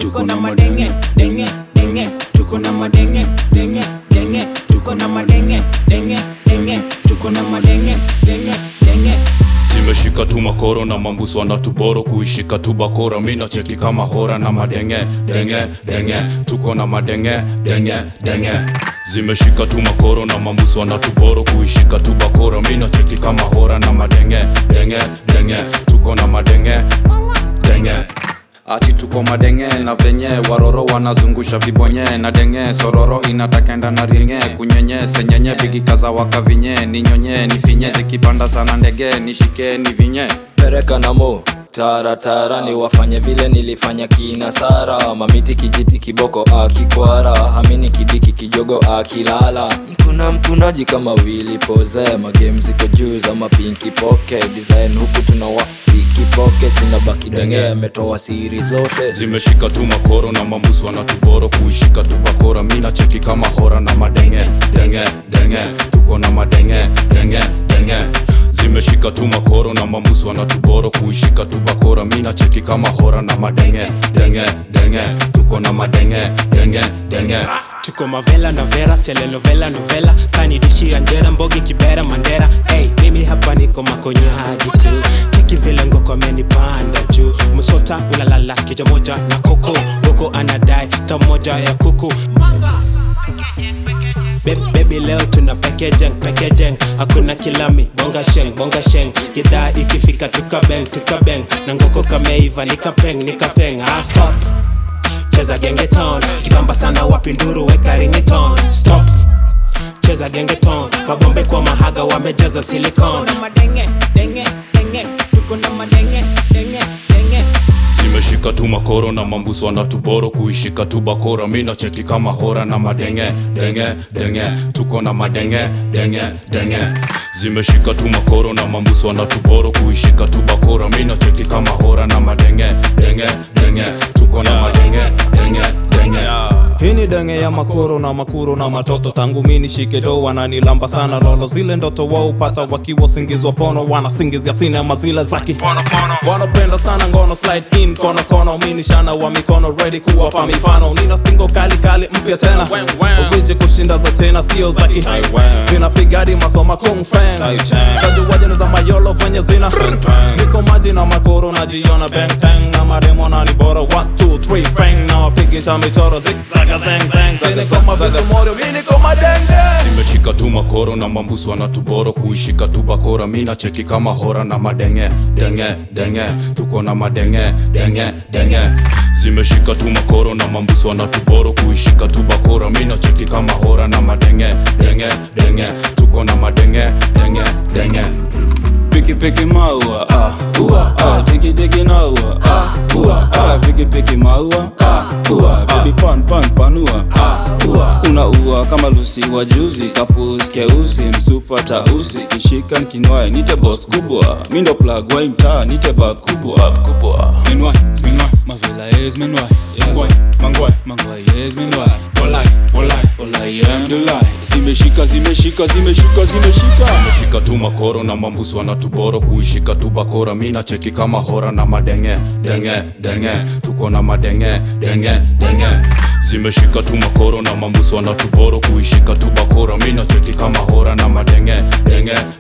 tuko na madenge denge denge tuko na madenge denge denge tuko na madenge denge denge tuko na madenge denge denge zimeshika tu makoro na mambuso anatuboro kuishika tu bakora mina cheki kama hora na madenge denge denge tuko na madenge denge denge zimeshika tu makoro na mambuso anatuboro kuishika tu bakora mina cheki kama hora na madenge denge denge tuko na madenge denge ati tuko madenge na venye waroro wanazungusha vibonye na denge sororo inatakenda na ringe kunyenye senyenye bigikaza wakavinye ninyonye nifinye zikipanda sana ndege nishike ni vinye pereka namo taratara ni wafanye vile nilifanya kina sara mamiti kijiti kiboko akikwara hamini kidiki kijogo akilala mkuna mkunaji kama wili poze magame ziko juu za mapinki poke design huku tunawa piki poke sinabaki denge ametoa siri zote zimeshika tu makoro na mambuso wanatuboro kuishika tu bakora mina cheki kama hora na madenge denge denge tuko na madenge denge denge zimeshika tu makoro na mambuso wanatuboro kuishika tu bakora mina cheki kama hora na madenge denge denge tuko na madenge denge denge tuko mavela na vera telenovela novela kanidishi anjera mbogi kibera mandera hey, mimi hapa niko makonyaji tu cheki vile ngoko amenipanda juu msota ulalala kija moja na koko goko anadai ta moja ya kuku Baby, baby leo tuna pekejeng pekejeng hakuna kilami bonga sheng bonga sheng gidhaa ikifika tukabeng tukabeng na ngoko kameiva nikapeng nikapeng ah, stop cheza gengeton kibamba sana wapinduru weka ringiton stop cheza gengeton mabombe kwa mahaga wamejaza silicon madenge denge denge tuko na madenge denge denge zimeshika tu makoro na mambuso wanatuboro kuishika tu bakora mina cheki kama hora na madenge denge denge tuko na madenge denge denge zimeshika tu makoro na mambuso wanatuboro kuishika tu bakora mina cheki kama hora na madenge denge denge tuko na madenge denge denge hii ni denge ya makoro na makuro na matoto tangu mini shike do wananilamba sana lolo zile ndoto waupata wakiwa singizwa pono wanasingizia sinema zile zaki wanapenda sana ngono slide in kono kono mini shana wa mikono ready kuwapa mifano nina stingo kali kali mpya tena uvije kushinda za tena sio zaki zinapigadi masoma kung feng kajuwaje za mayolo venye zina niko maji na makoro najiona bang bang na maremo na ni bora 1 2 3 fang na wapigisha michoro zigzaga zang zang sinikoma vitu morio mi niko madenge zimeshika tu makoro na mambuso wanatuboro kuishika tu bakora mina cheki kama hora na madenge denge denge tuko na madenge denge denge zimeshika tu makoro na mambuso wanatuboro kuishika tu bakora mina cheki kama hora na madenge denge denge tuko na madenge denge denge Piki piki maua, ah, ua, ah, digi digi naua, ah, ua, ah, piki piki maua, ah, ua, baby pan pan panua, ah, ua, unaua kama lusi wa juzi, kapus keusi, msupa tausi, kishika nkinwae, nite boss kubwa, mindo plug wa mtaa, nite bab kubwa, kubwa. Zmenwai, zmenwai, mavela ye zmenwai Mangwai, mangwai, mangwai ye zmenwai Olai, olai, olai alhamdulillah Zimeshika, zimeshika, zimeshika, zimeshika zimeshika tu makoro na mambuso wanatuboro kuishika tu bakora mina cheki kama hora na madenge denge denge tuko na madenge denge denge zimeshika tu makoro na mambuso wanatuboro kuishika tu bakora mina cheki kama hora na madenge denge